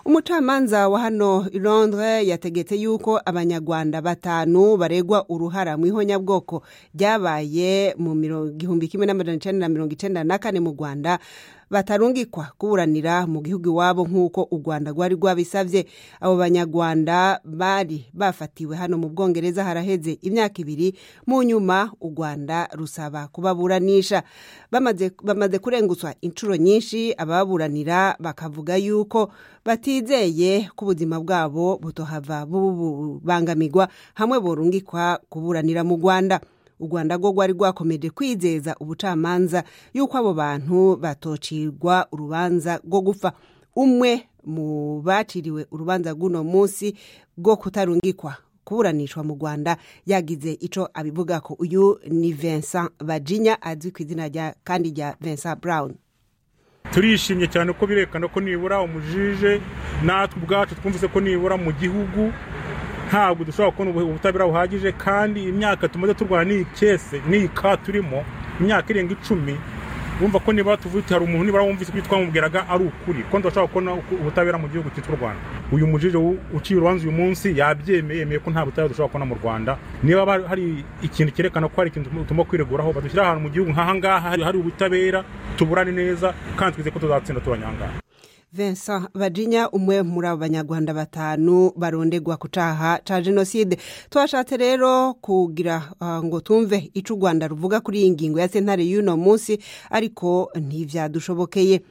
umucamanza wa hano i londres yategetse yuko abanyarwanda batanu baregwa uruhara mu ihonyabwoko ryabaye mu gihumbi kimwe n'amajana icenda na mirongo icenda na kane mu rwanda batarungikwa kuburanira mu gihugu iwabo nk'uko u rwanda rwari rwabisabye abo banyarwanda bari bafatiwe hano mu bwongereza haraheze imyaka ibiri mu nyuma u rwanda rusaba kubaburanisha bamaze, bamaze kurengutswa inshuro nyinshi ababuranira bakavuga yuko batizeye ko ubuzima bwabo butohava bubangamirwa hamwe borungikwa kuburanira mu rwanda u rwanda rwo rwari rwakomeje kwizeza ubucamanza yuko abo bantu batocirwa urubanza rwo gupfa umwe mu baciriwe urubanza rw'uno munsi rwo kutarungikwa kuburanishwa mu rwanda yagize icyo abivuga ko uyu ni vincent bajinya azwi ku izina rya kandi rya vincent brown turishimye cyane ko birekana ko nibura umujije natwe ubwacu twumvise ko nibura mu gihugu ntabwo dushobora kubona ubutabera buhagije kandi imyaka tumaze turwana n'iyi kese n'iyi ka turimo imyaka irenga icumi wumva ko niba tuvuye hari umuntu nibura wumvise ibyo twamubwiraga ari ukuri ko tudashobora kubona ubutabera mu gihugu cyitwa u rwanda uyu mujije uciye urubanza uyu munsi yabyemeye yemeye ko nta butabera dushobora kubona mu rwanda niba hari ikintu cyerekana ko hari ikintu tugomba kwireguraho badushyira ahantu mu gihugu nk'aha ngaha hari ubutabera tuburane neza kandi twizeye ko tuzatsinda tubanyangaha Vincent Bajinya umwe muri abo banyarwanda batanu barondegwa ku caha ca jenoside twashatse rero kugira uh, ngo tumve ico u Rwanda ruvuga kuri iyi ngingo ya sentare y'uno munsi ariko ntivyadushobokeye